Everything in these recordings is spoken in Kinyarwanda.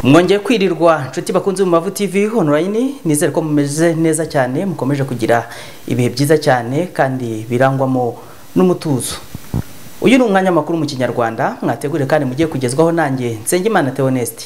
mwongeye kwirirwa inshuti bakunze mu mavu tv online nizere ko mumeze neza cyane mukomeje kugira ibihe byiza cyane kandi birangwamo n'umutuzo uyu ni umwanya makuru mu kinyarwanda mwategure kandi mugiye kugezwaho nanjye nsengimana theoneste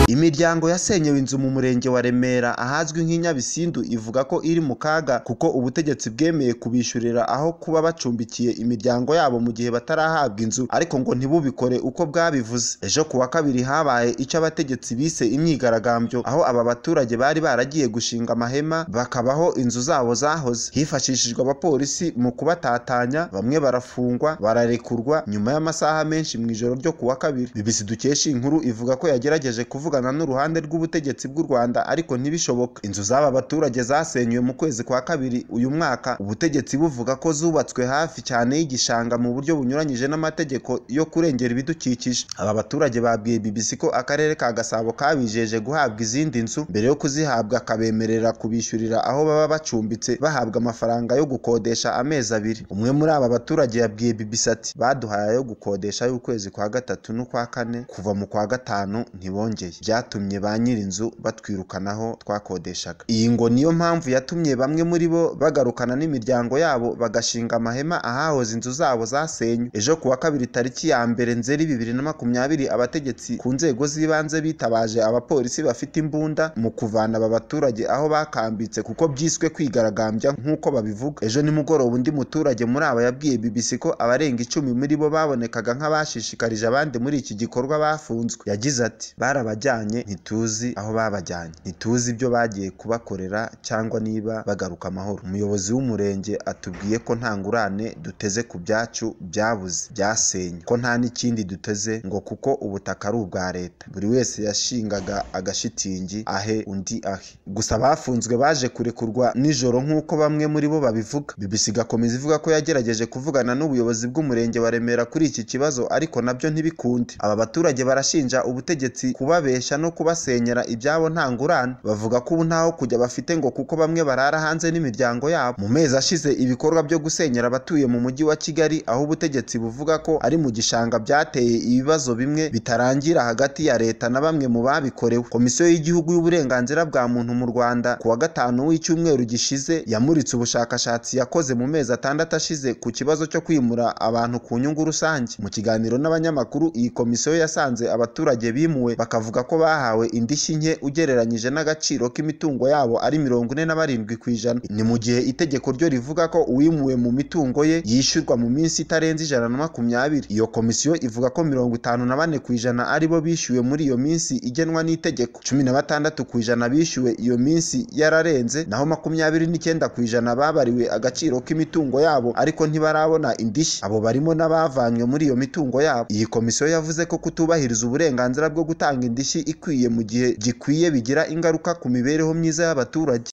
imiryango yasenyewe inzu mu murenge wa remera ahazwi nk'i nyabisindu ivuga ko iri mu kaga kuko ubutegetsi bwemeye kubishyurira aho kuba bacumbikiye imiryango yabo mu gihe batarahabwa inzu ariko ngo ntibubikore uko bwabivuze ejo ku wa kabiri habaye icyo abategetsi bise imyigaragambyo aho aba baturage bari baragiye gushinga amahema bakabaho inzu zabo zahoze hifashishijwe abapolisi mu kubatatanya bamwe barafungwa bararekurwa nyuma y'amasaha menshi mu ijoro ryo ku wa kabiri bibisi dukesha inkuru ivuga ko yagerageje kuvuga kuvugana n'uruhande rw'ubutegetsi bw'u Rwanda ariko ntibishoboke inzu z'aba baturage zasenywe mu kwezi kwa kabiri uyu mwaka ubutegetsi buvuga ko zubatswe hafi cyane y'igishanga mu buryo bunyuranyije n'amategeko yo kurengera ibidukikije aba baturage babwiye BBC ko akarere ka Gasabo kabijeje guhabwa izindi nzu mbere yo kuzihabwa kabemerera kubishyurira aho baba bacumbitse bahabwa amafaranga yo gukodesha amezi abiri umwe muri aba baturage yabwiye BBC ati baduhaye ayo gukodesha y'ukwezi kwa gatatu n'ukwa kane kuva mu kwa gatanu ntibongeye byatumye ba nyir'inzu batwirukanaho twakodeshaga iyi ngo niyo mpamvu yatumye bamwe muri bo bagarukana n'imiryango yabo bagashinga amahema ahahoze inzu zabo zasenywe ejo kuwa kabiri tariki ya mbere nzeri bibiri na makumyabiri abategetsi ku nzego z'ibanze bitabaje abapolisi bafite imbunda mu kuvana aba baturage aho bakambitse kuko byiswe kwigaragambya nk'uko babivuga ejo nimugoroba undi muturage muri aba yabwiye BBC ko abarenga icumi muri bo babonekaga nk'abashishikarije abandi muri iki gikorwa bafunzwe yagize ati barabajya ntituzi aho babajyanye ntituzi ibyo bagiye kubakorera cyangwa niba bagaruka amahoro umuyobozi w'umurenge atubwiye ko nta ngurane duteze ku byacu byabuze byasenye ko nta n'ikindi duteze ngo kuko ubutaka ari ubwa leta buri wese yashingaga agashitingi ahe undi ahe gusa bafunzwe baje kurekurwa nijoro nk'uko bamwe muri bo babivuga BBC igakomeza ivuga ko yagerageje kuvugana n'ubuyobozi bw'umurenge wa Remera kuri iki kibazo ariko nabyo ntibikunde aba baturage barashinja ubutegetsi kubabesha no kubasenyera ibyabo nta ngurane bavuga ko ubu ntaho kujya bafite ngo kuko bamwe barara hanze n'imiryango yabo mu mezi ashize ibikorwa byo gusenyera abatuye mu mujyi wa kigali aho ubutegetsi buvuga ko ari mu gishanga byateye ibibazo bimwe bitarangira hagati ya leta na bamwe mu babikorewe komisiyo y'igihugu y'uburenganzira bwa muntu mu rwanda ku wa gatanu w'icyumweru gishize yamuritse ubushakashatsi yakoze mu mezi atandatu ashize ku kibazo cyo kwimura abantu ku nyungu rusange mu kiganiro n'abanyamakuru iyi komisiyo yasanze abaturage bimuwe bakavuga ko bahawe indishyi nke ugereranyije n'agaciro k'imitungo yabo ari mirongo ine na barindwi ku ijana ni mu gihe itegeko ryo rivuga ko uwimuwe mu mitungo ye yishyurwa mu minsi itarenze ijana na makumyabiri iyo komisiyo ivuga ko mirongo itanu na bane ku ijana ari bo bishyuwe muri iyo minsi igenwa n'itegeko cumi na batandatu ku ijana bishyuwe iyo minsi yararenze naho makumyabiri n'icyenda ku ijana babariwe agaciro k'imitungo yabo ariko ntibarabona indishyi abo barimo n'abavanywe muri iyo mitungo yabo iyi komisiyo yavuze ko kutubahiriza uburenganzira bwo gutanga indishyi ikwiye mu gihe gikwiye bigira ingaruka ku mibereho myiza y'abaturage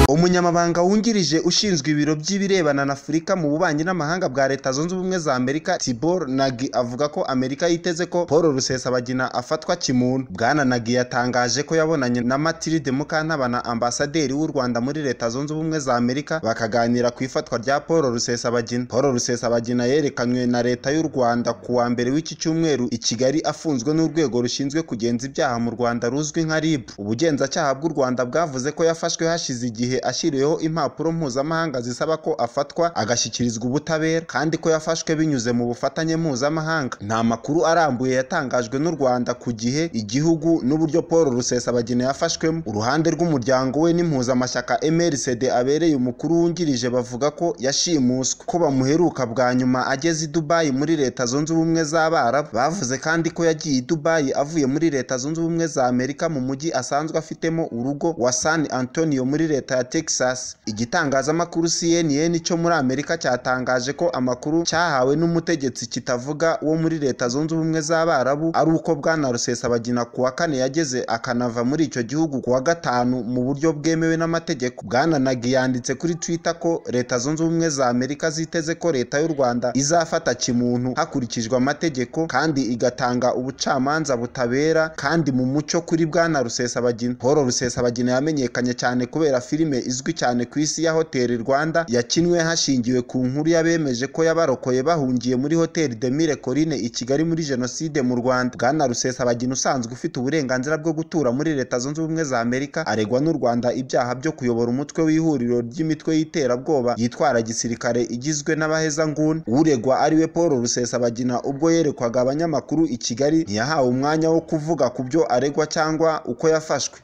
umunyamabanga wungirije ushinzwe ibiro by'ibirebana na afurika mu bubanyi n'amahanga bwa leta zunze ubumwe za amerika tibor nagi avuga ko amerika yiteze ko paul rusesabagina afatwa kimuntu bwana nagi yatangaje ko yabonanye na matilde mukantabana ambasaderi w'u rwanda muri leta zunze ubumwe za amerika bakaganira ku ifatwa rya paul rusesabagina paul rusesabagina yerekanywe na leta y'u rwanda ku wa mbere w'iki cyumweru i kigali afunzwe n'urwego rushinzwe kugenza ibyaha mu rwanda ruzwi nka rib ubugenzacyaha bw'u rwanda bwavuze ko yafashwe hashize igihe ashyiriweho impapuro mpuzamahanga zisaba ko afatwa agashyikirizwa ubutabera kandi ko yafashwe binyuze mu bufatanye mpuzamahanga nta makuru arambuye yatangajwe n'u Rwanda ku gihe igihugu n'uburyo Paul Rusesabagina yafashwemo uruhande rw'umuryango we n'impuzamashyaka MRCD abereye umukuru wungirije bavuga ko yashimuswe ko bamuheruka bwa nyuma ageze i Dubai muri leta zunze ubumwe z'Abarabu bavuze kandi ko yagiye i Dubai avuye muri leta zunze ubumwe za Amerika mu mujyi asanzwe afitemo urugo wa San Antonio muri leta ya Texas igitangazamakuru CNN cyo muri Amerika cyatangaje ko amakuru cyahawe n'umutegetsi kitavuga wo muri leta zunze ubumwe z'Abarabu ari uko bwana Rusesabagina ku wa kane yageze akanava muri icyo gihugu ku wa gatanu mu buryo bwemewe n'amategeko bwana Nagi yanditse kuri Twitter ko leta zunze ubumwe za Amerika ziteze ko leta y'u Rwanda izafata kimuntu hakurikijwe amategeko kandi igatanga ubucamanza butabera kandi mu mucyo kuri bwana Rusesabagina Paul Rusesabagina yamenyekanye cyane kubera filime filime izwi cyane ku isi ya hoteli rwanda yakinwe hashingiwe ku nkuru yabemeje ko yabarokoye bahungiye muri hoteli demire corine i kigali muri jenoside mu rwanda bwana rusesabagina usanzwe ufite uburenganzira bwo gutura muri leta zunze ubumwe za amerika aregwa n'u rwanda ibyaha byo kuyobora umutwe w'ihuriro ry'imitwe y'iterabwoba yitwara gisirikare igizwe n'abahezanguni uregwa ariwe paul rusesabagina ubwo yerekwaga abanyamakuru i kigali ntiyahawe umwanya wo kuvuga ku byo aregwa cyangwa uko yafashwe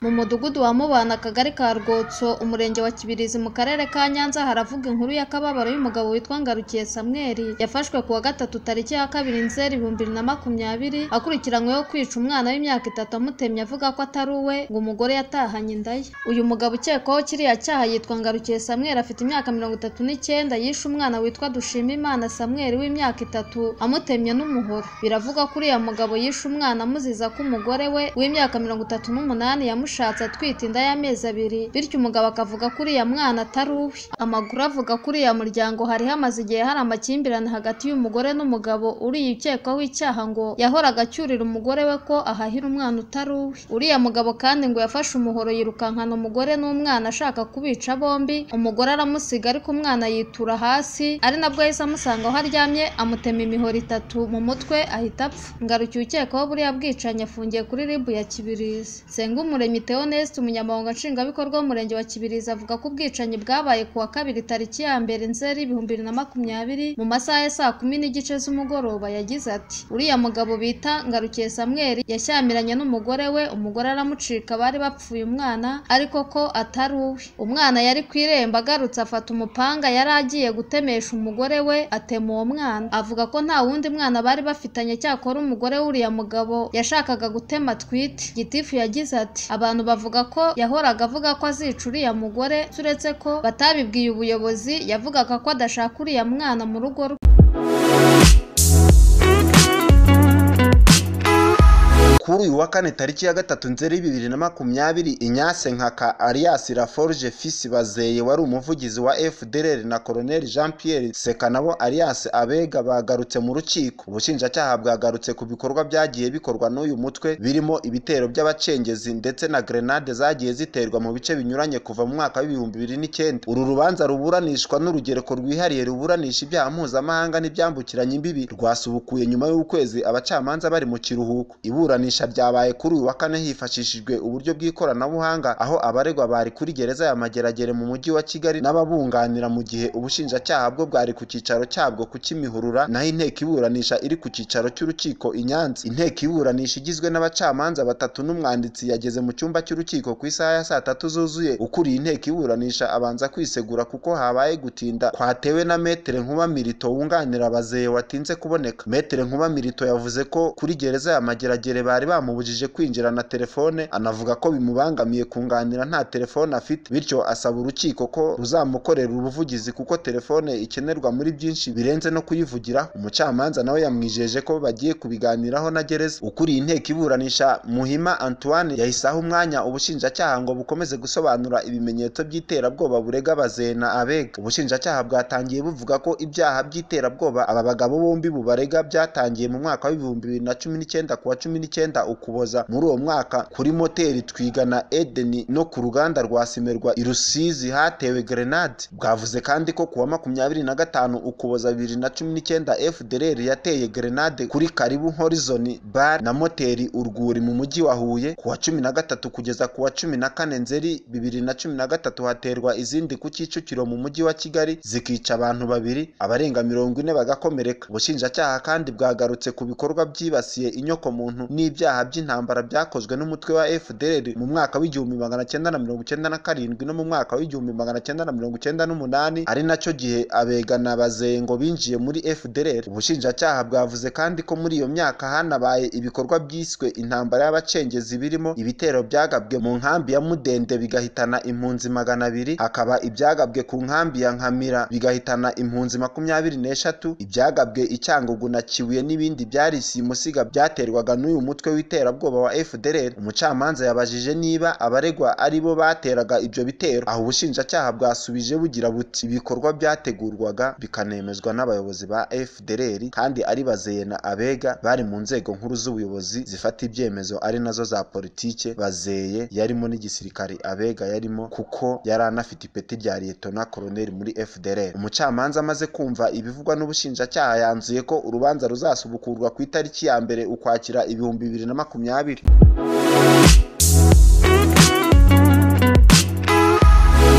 mu mudugudu wa mubana akagari ka rwotso umurenge wa kibirizi mu karere ka nyanza haravuga inkuru y'akababaro y'umugabo witwa ngarukiye samweli yafashwe ku wa gatatu tariki ya kabiri nzeri ibihumbi bibiri na makumyabiri akurikiranyweho kwica umwana w'imyaka itatu amutemye avuga ko atari uwe ngo umugore yatahanye inda ye uyu mugabo ukekwaho kiriya cyaha yitwa ngarukiye samweli afite imyaka mirongo itatu n'icyenda yishe umwana witwa dushimimana samweli w'imyaka itatu amutemye n'umuhoro biravugwa ko uriya mugabo yishe umwana amuziza ko umugore we w'imyaka mirongo itatu n'umunani yamushatse ashatse atwite inda y'amezi abiri bityo umugabo akavuga ko uriya mwana atari uwe amakuru avuga ko uriya muryango hari hamaze igihe hari amakimbirane hagati y'umugore n'umugabo uriya ukekwaho icyaha ngo yahoraga acyurira umugore we ko ahahira umwana utari uwe uriya mugabo kandi ngo yafashe umuhoro yirukankana umugore n'umwana ashaka kubica bombi umugore aramusiga ariko umwana yitura hasi ari nabwo yahise amusanga aho aryamye amutema imihoro itatu mu mutwe ahita apfa ngarukiye ukekwaho buriya bwicanyi afungiye kuri ribu ya kibirizi sengumuremyi Theoneste umunyamabanga nshingwabikorwa w'umurenge wa Kibirizi avuga ko ubwicanyi bwabaye ku wa kabiri tariki ya mbere nzeri ibihumbi bibiri na makumyabiri mu masaha ya saa kumi n'igice z'umugoroba yagize ati uriya mugabo bita ngarukiye samweli yashyamiranye n'umugore we umugore aramucika bari bapfuye umwana ariko ko atari uwe umwana yari ku irembo agarutse afata umupanga yari agiye gutemesha umugore we atema uwo mwana avuga ko nta wundi mwana bari bafitanye cyakora umugore w'uriya mugabo yashakaga gutema atwite gitifu yagize ati abantu bavuga ko yahoraga avuga ko azica uriya mugore turetse ko batabibwiye ubuyobozi yavugaga ko adashaka uriya mwana mu rugo rwe kuri uyu wa kane tariki ya gatatu nzeri bibiri na makumyabiri inyase nkaka alias laforge fisi bazeye wari umuvugizi wa fdrr na colonel jean pierre sekanabo alias abega bagarutse mu rukiko ubushinjacyaha bwagarutse ku bikorwa byagiye bikorwa n'uyu mutwe birimo ibitero by'abacengezi ndetse na grenade zagiye ziterwa mu bice binyuranye kuva mu mwaka w'ibihumbi bibiri n'icyenda uru rubanza ruburanishwa n'urugereko rwihariye ruburanisha ibyaha mpuzamahanga n'ibyambukiranya imbibi rwasubukuye nyuma y'ukwezi abacamanza bari mu kiruhuko iburanisha iburanisha ryabaye kuri uyu wa kane hifashishijwe uburyo bw'ikoranabuhanga aho abaregwa bari kuri gereza ya mageragere mu mujyi wa kigali n'ababunganira mu gihe ubushinjacyaha bwo bwari ku cyicaro cyabwo ku kimihurura naho inteko iburanisha iri ku cyicaro cy'urukiko i nyanza inteko iburanisha igizwe n'abacamanza batatu n'umwanditsi yageze mu cyumba cy'urukiko ku isaha ya saa tatu zuzuye ukuriye inteko iburanisha abanza kwisegura kuko habaye gutinda kwatewe na metere nkuba mirito wunganira abazeye watinze kuboneka metere nkuba mirito yavuze ko kuri gereza ya mageragere bari bari bamubujije kwinjira na telefone anavuga ko bimubangamiye kunganira nta telefone afite bityo asaba urukiko ko ruzamukorera ubuvugizi kuko telefone ikenerwa muri byinshi birenze no kuyivugira umucamanza nawe yamwijeje ko bagiye kubiganiraho na gereza ukuriye inteko iburanisha muhima antoine yahise aha umwanya ubushinjacyaha ngo bukomeze gusobanura ibimenyetso by'iterabwoba burega bazena abega ubushinjacyaha bwatangiye buvuga ko ibyaha by'iterabwoba aba bagabo bombi bubarega byatangiye mu mwaka w'ibihumbi bibiri na cumi n'icyenda kuwa cumi n'icyenda ukuboza muri uwo mwaka kuri moteri twigana edeni no ku ruganda rwa simerwa i rusizi hatewe grenade bwavuze kandi ko kuwa makumyabiri na gatanu ukuboza bibiri na cumi n'icyenda fdr yateye grenade kuri karibu horizon bar na moteri urwuri mu mujyi wa huye kuwa cumi na gatatu kugeza kuwa cumi na kane nzeri bibiri na cumi na gatatu haterwa izindi ku kicukiro mu mujyi wa kigali zikica abantu babiri abarenga mirongo ine bagakomereka ubushinjacyaha kandi bwagarutse ku bikorwa byibasiye inyokomuntu n'ibya ibyaha by'intambara byakozwe n'umutwe wa FDR mu mwaka w'igihumbi magana cyenda na mirongo icyenda na karindwi no mu mwaka w'igihumbi magana cyenda na mirongo icyenda n'umunani ari nacyo gihe abegana bazeye ngo binjiye muri FDR ubushinjacyaha bwavuze kandi ko muri iyo myaka hanabaye ibikorwa byiswe intambara y'abacengezi birimo ibitero byagabwe mu nkambi ya Mudende bigahitana impunzi magana abiri hakaba ibyagabwe ku nkambi ya Nkamira bigahitana impunzi makumyabiri n'eshatu ibyagabwe i Cyangugu na Kibuye n'ibindi byari simusiga byaterwaga n'uyu mutwe w'iterabwoba wa FDLR umucamanza yabajije niba abaregwa ari bo bateraga ibyo bitero aho ubushinjacyaha bwasubije bugira buti ibikorwa byategurwaga bikanemezwa n'abayobozi ba FDLR kandi ari bazeye na abega bari mu nzego nkuru z'ubuyobozi zifata ibyemezo ari nazo za politike bazeye yarimo n'igisirikare abega yarimo kuko yari anafite ipeti rya liyetona koloneli muri FDLR umucamanza amaze kumva ibivugwa n'ubushinjacyaha yanzuye ko urubanza ruzasubukurwa ku itariki ya mbere ukwakira ibihumbi bibiri na makumyabiri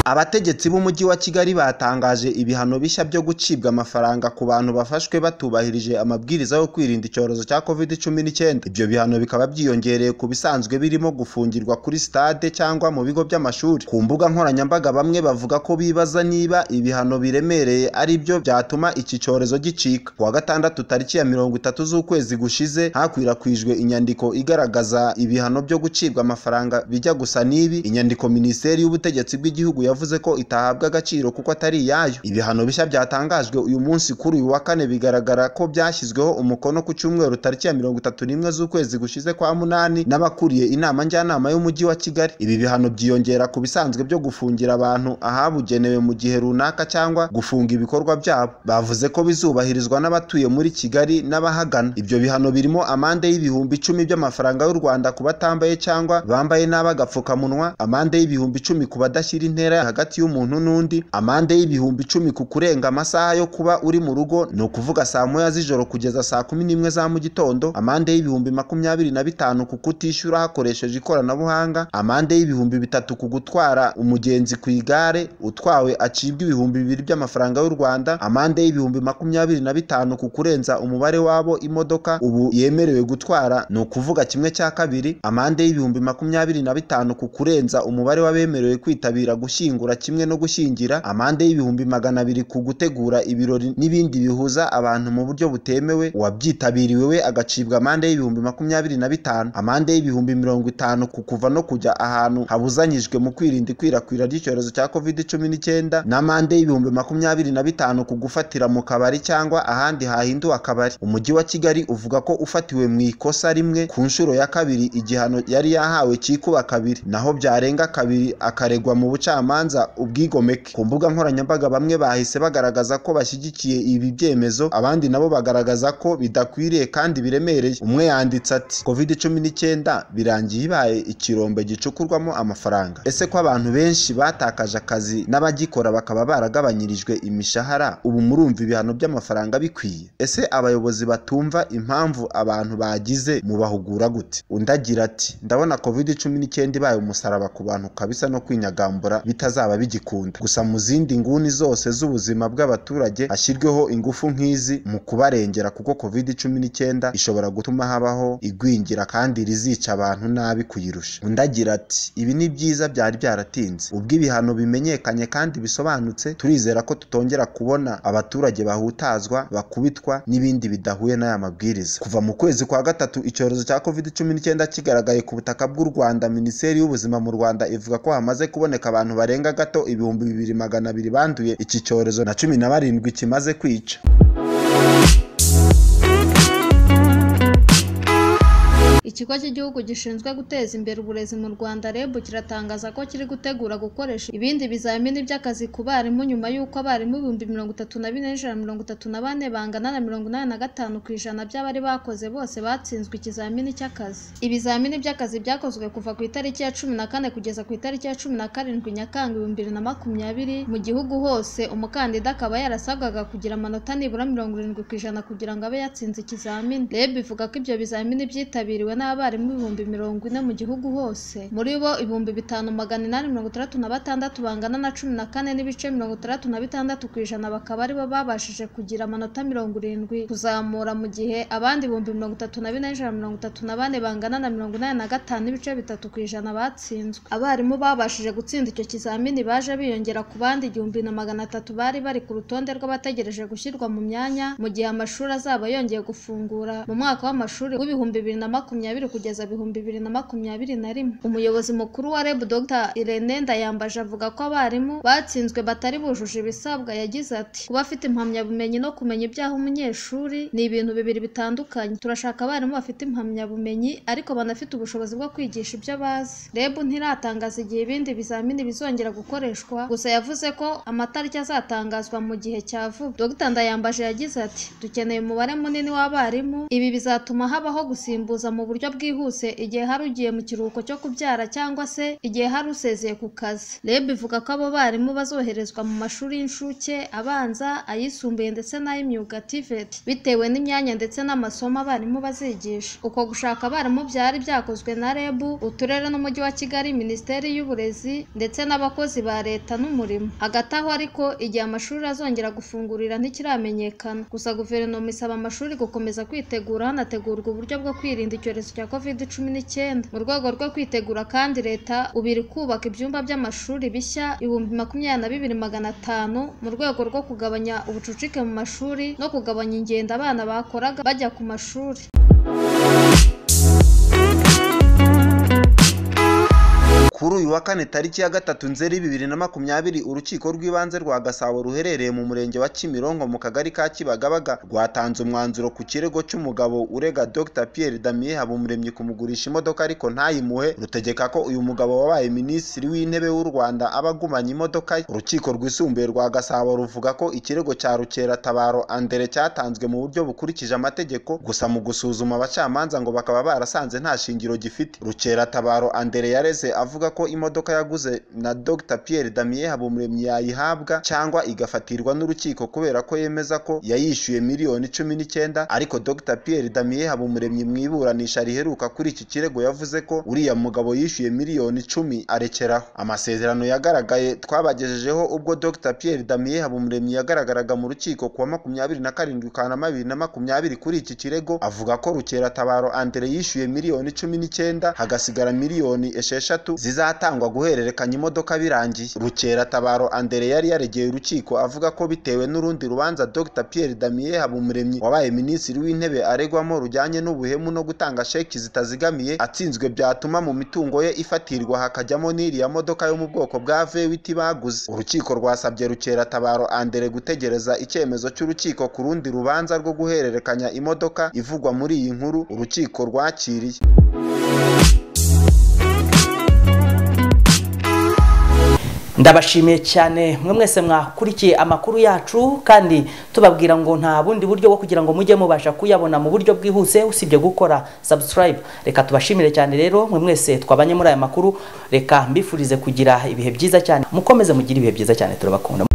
abategetsi b'umujyi wa kigali batangaje ibihano bishya byo gucibwa amafaranga ku bantu bafashwe batubahirije amabwiriza yo kwirinda icyorezo cya covid cumi n'icyenda ibyo bihano bikaba byiyongereye ku bisanzwe birimo gufungirwa kuri stade cyangwa mu bigo by'amashuri ku mbuga nkoranyambaga bamwe bavuga ko bibaza niba ibihano biremereye ari byo byatuma iki cyorezo gicika ku wa gatandatu tariki ya mirongo itatu z'ukwezi gushize hakwirakwijwe inyandiko igaragaza ibihano byo gucibwa amafaranga bijya gusa n'ibi inyandiko minisiteri y'ubutegetsi bw'igihugu ya yavuze ko itahabwa agaciro kuko atari iyayo ibihano bishya byatangajwe uyu munsi kuri uyu wa kane bigaragara ko byashyizweho umukono ku cyumweru tariki ya mirongo itatu n'imwe z'ukwezi gushize kwa munani n'abakuriye inama njyanama y'umujyi wa kigali ibi bihano byiyongera ku bisanzwe byo gufungira abantu ahabugenewe mu gihe runaka cyangwa gufunga ibikorwa byabo bavuze ko bizubahirizwa n'abatuye muri kigali n'abahagana ibyo bihano birimo amande y'ibihumbi icumi by'amafaranga y'u rwanda ku batambaye cyangwa bambaye nabi agapfukamunwa amande y'ibihumbi icumi ku badashyira intera hagati y'umuntu n'undi amande y'ibihumbi icumi ku kurenga amasaha yo kuba uri mu rugo ni ukuvuga saa moya z'ijoro kugeza saa kumi n'imwe za mu gitondo amande y'ibihumbi makumyabiri na bitanu ku kutishyura hakoresheje ikoranabuhanga amande y'ibihumbi bitatu ku gutwara umugenzi ku igare utwawe acibwa ibihumbi bibiri by'amafaranga y'u rwanda amande y'ibihumbi makumyabiri na bitanu ku kurenza umubare w'abo imodoka ubu yemerewe gutwara ni ukuvuga kimwe cya kabiri amande y'ibihumbi makumyabiri na bitanu ku kurenza umubare w'abemerewe kwitabira gushyingura gushyingura kimwe no gushyingira amande y'ibihumbi magana abiri ku gutegura ibirori n'ibindi bihuza abantu mu buryo butemewe uwabyitabiriwe we agacibwa amande y'ibihumbi makumyabiri na bitanu amande y'ibihumbi mirongo itanu ku kuva no kujya ahantu habuzanyijwe mu kwirinda ikwirakwira ry'icyorezo cya covid cumi n'icyenda n'amande y'ibihumbi makumyabiri na bitanu ku gufatira mu kabari cyangwa ahandi hahinduwe akabari umujyi wa kigali uvuga ko ufatiwe mu ikosa rimwe ku nshuro ya kabiri igihano yari yahawe cyikuba kabiri naho byarenga kabiri akaregwa mu bucamanza ubwigomeke ku mbuga nkoranyambaga bamwe bahise bagaragaza ko bashyigikiye ibi byemezo abandi nabo bagaragaza ko bidakwiriye kandi biremereye umwe yanditse ati covid cumi n'icyenda birangiye ibaye ikirombe gicukurwamo amafaranga ese ko abantu benshi batakaje akazi n'abagikora bakaba baragabanyirijwe imishahara ubu murumva ibihano by'amafaranga bikwiye ese abayobozi batumva impamvu abantu bagize mubahugura gute undi agira ati ndabona covid cumi n'icyenda ibaye umusaraba ku bantu kabisa no kwinyagambura bitaz bizaba bigikunda gusa mu zindi nguni zose z'ubuzima bw'abaturage hashyirweho ingufu nk'izi mu kubarengera kuko covid cumi n'icyenda ishobora gutuma habaho igwingira kandi rizica abantu nabi kuyirusha undi agira ati ibi ni byiza byari byaratinze ubwo ibihano bimenyekanye kandi bisobanutse turizera ko tutongera kubona abaturage bahutazwa bakubitwa n'ibindi bidahuye n'aya mabwiriza kuva mu kwezi kwa gatatu icyorezo cya covid cumi n'icyenda kigaragaye ku butaka bw'u rwanda minisiteri y'ubuzima mu rwanda ivuga ko hamaze kuboneka abantu barenga gato ibihumbi bibiri magana abiri banduye iki cyorezo na cumi na barindwi kimaze kwica ikigo cy'igihugu gishinzwe guteza imbere uburezi mu rwanda reb kiratangaza ko kiri gutegura gukoresha ibindi bizamini by'akazi ku barimu nyuma y'uko abarimu ibihumbi mirongo itatu na bine n'ijana mirongo itatu na bane bangana na mirongo inani na gatanu ku ijana by'abari bakoze bose batsinzwe ikizamini cy'akazi ibizamini by'akazi byakozwe kuva ku itariki ya cumi na kane kugeza ku itariki ya cumi na karindwi nyakanga ibihumbi bibiri na makumyabiri mu gihugu hose umukandida akaba yarasabwaga kugira amanota nibura mirongo irindwi ku ijana kugira ngo abe yatsinze ikizamini reb ivuga ko ibyo bizamini byitabiriwe n'abarimu ibihumbi mirongo ine mu gihugu hose muri bo ibihumbi bitanu magana inani mirongo itandatu na batandatu bangana na cumi na kane n'ibice mirongo itandatu na bitandatu ku ijana bakaba aribo babashije kugira amanota mirongo irindwi kuzamura mu gihe abandi ibihumbi mirongo itatu na bine n'ijana mirongo itatu na bane bangana na mirongo inani na gatanu n'ibice bitatu ku ijana batsinzwe abarimu babashije gutsinda icyo kizamini baje biyongera ku bandi igihumbi na magana atatu bari bari ku rutonde rw'abategereje gushyirwa mu myanya mu gihe amashuri azaba yongeye gufungura mu mwaka w'amashuri w'ibihumbi bibiri na makumyabiri makumyabiri kugeza ibihumbi bibiri na makumyabiri na rimwe umuyobozi mukuru wa reb dr irene ndayambaje avuga ko abarimu batsinzwe batari bujuje ibisabwa yagize ati kuba afite impamyabumenyi no kumenya ibyaha umunyeshuri ni ibintu bibiri bitandukanye turashaka abarimu bafite impamyabumenyi ariko banafite ubushobozi bwo kwigisha ibyo bazi reb ntiratangaza igihe ibindi bizamini bizongera gukoreshwa gusa yavuze ko amatariki azatangazwa mu gihe cya vuba dr ndayambaje yagize ati dukeneye umubare munini w'abarimu ibi bizatuma habaho gusimbuza mu buryo bwihuse igihe hari ugiye mu kiruhuko cyo kubyara cyangwa se igihe hari usezeye ku kazi reb ivuga ko abo barimu bazoherezwa mu mashuri y'incuke abanza ayisumbuye ndetse n'ay'imyuga TVET bitewe n'imyanya ndetse n'amasomo abarimu bazigisha uko gushaka abarimu byari byakozwe na reb uturere n'umujyi wa kigali minisiteri y'uburezi ndetse n'abakozi ba leta n'umurimo hagati aho ariko igihe amashuri azongera gufungurira ntikiramenyekana gusa guverinoma isaba amashuri gukomeza kwitegura hanategurwa uburyo bwo kwirinda icyorezo cya covid cumi n'icyenda mu rwego rwo kwitegura kandi leta ubu iri kubaka ibyumba by'amashuri bishya ibihumbi makumyabiri na bibiri magana atanu mu rwego rwo kugabanya ubucucike mu mashuri no kugabanya ingendo abana bakoraga bajya ku mashuri kuri uyu wa kane tariki ya gatatu nzeri bibiri na makumyabiri urukiko rw'ibanze rwa gasabo ruherereye mu murenge wa kimironko mu kagari ka kibagabaga rwatanze umwanzuro ku kirego cy'umugabo urega dr pierre damien habumuremyi kumugurisha imodoka ariko ntayimuhe rutegeka ko uyu mugabo wabaye minisitiri w'intebe w'u rwanda aba agumanye imodoka ye urukiko rwisumbuye rwa gasabo ruvuga ko ikirego cya rukeratabaro andere cyatanzwe mu buryo bukurikije amategeko gusa mu gusuzuma abacamanza ngo bakaba barasanze nta shingiro gifite rukeratabaro andere yareze avuga avuga ko imodoka yaguze na Dr Pierre Damien Habumuremyi yayihabwa cyangwa igafatirwa n'urukiko kubera ko yemeza ko yayishyuye miliyoni cumi n'icyenda ariko Dr Pierre Damien Habumuremyi mu iburanisha riheruka kuri iki kirego yavuze ko uriya mugabo yishyuye miliyoni icumi arekeraho amasezerano yagaragaye twabagejejeho ubwo Dr Pierre Damien Habumuremyi yagaragaraga mu rukiko kuwa makumyabiri na karindwi Kanama bibiri na makumyabiri kuri iki kirego avuga ko Rukeratabaro Andre yishyuye miliyoni cumi n'icyenda hagasigara miliyoni esheshatu ziza zizatangwa guhererekanya imodoka birangiye rukeratabaro andere yari yaregeye urukiko avuga ko bitewe n'urundi rubanza dr pierre damien habumuremyi wabaye minisitiri w'intebe aregwamo rujyanye n'ubuhemu no gutanga sheki zitazigamiye atsinzwe byatuma mu mitungo ye ifatirwa hakajyamo n'iriya modoka yo mu bwoko bwa vewiti baguze urukiko rwasabye rukeratabaro andere gutegereza icyemezo cy'urukiko ku rundi rubanza rwo guhererekanya imodoka ivugwa muri iyi nkuru urukiko rwakiriye ndabashimiye cyane mwe mwese mwakurikiye amakuru yacu kandi tubabwira ngo nta bundi buryo bwo kugira ngo mujye mubasha kuyabona mu buryo bwihuse usibye gukora subscribe reka tubashimire cyane rero mwe mwese twabanye muri aya makuru reka mbifurize kugira ibihe byiza cyane mukomeze mugire ibihe byiza cyane turabakunda